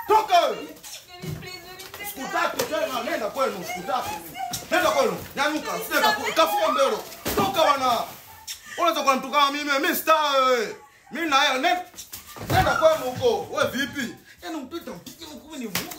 Toka wewe. Sikutaki tena, nenda kwenu, sikutaki. Nenda kwenu. Nyanyuka, sije kafu- kafua mbele. Toka bwana. Unaweza kunitukana mimi, mimi star wewe. Mimi na yeye nenda. Nenda kwenu huko. Wewe vipi? Yaani mtoto mpige mkuu ni Mungu.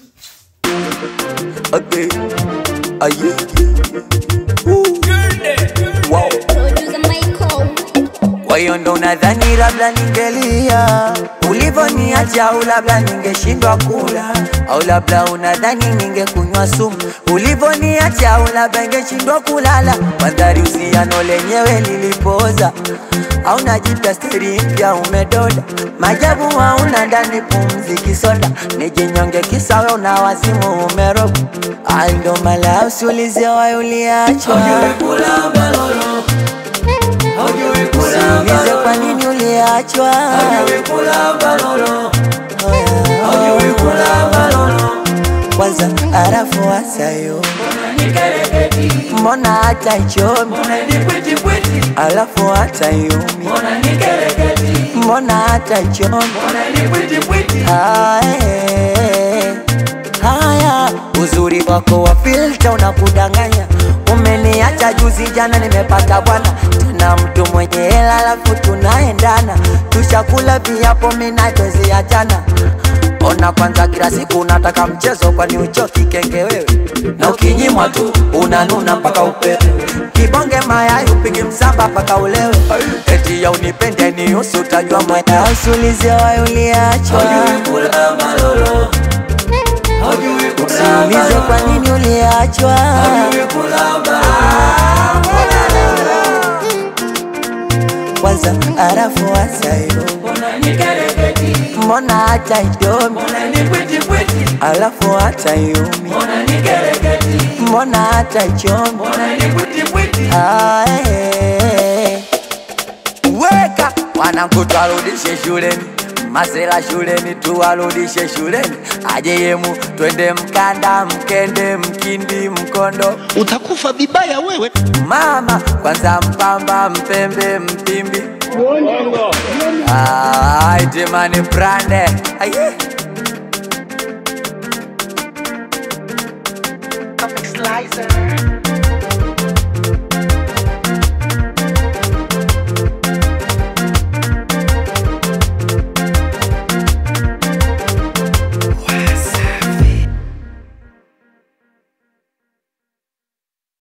Okay. Aye. Woo. Wow. Producer Michael. Kwa hiyo ndo nadhani labda ningelia ulivoniacha, au labda ningeshindwa kula, au labda unadhani ningekunywa sumu ulivoniacha, au labda ningeshindwa kulala. Mandhari usiano lenyewe lilipoza, au najipya steri mpya umedoda, majabu hauna ndani pumzi kisoda, nijinyonge kisawe una wazimu umeroga, ai ndo mala usiulize wayo uliachwa Usiulize kwa nini uliachwa. Kwanza arafu wasayo, mbona hata ichomi, alafu hata yumi, mbona hata ichomi. Haya, haya, uzuri wako wa filter unakudanganya. Umeniacha juzi jana, nimepata bwana tena mtu mwenye hela, alafu tunaendana, tushakula viapo, mina twezi achana. Ona kwanza, kila siku unataka mchezo, kwani uchoki kenge wewe? Na ukinyimwa tu unanuna mpaka upewe, kibonge mayai upigi msamba mpaka ulewe, eti ya unipende ni usi, utajua mwaya usulize wayo uliachwa Usiulize kwa nini uliachwa. Kwanza arafu wasayo, mbona hata idomi, alafu hata yumi, mbona hata ichomi. Ae. Weka wanangu, twarudishe shuleni, masela shuleni, tuwarudishe shuleni, aje yemu, twende Mkanda, Mkende, Mkindi, Mkondo, utakufa vibaya wewe. mama kwanza, Mpamba, Mpembe, Mpimbi, Ah, itemani brande aye Comic Slicer.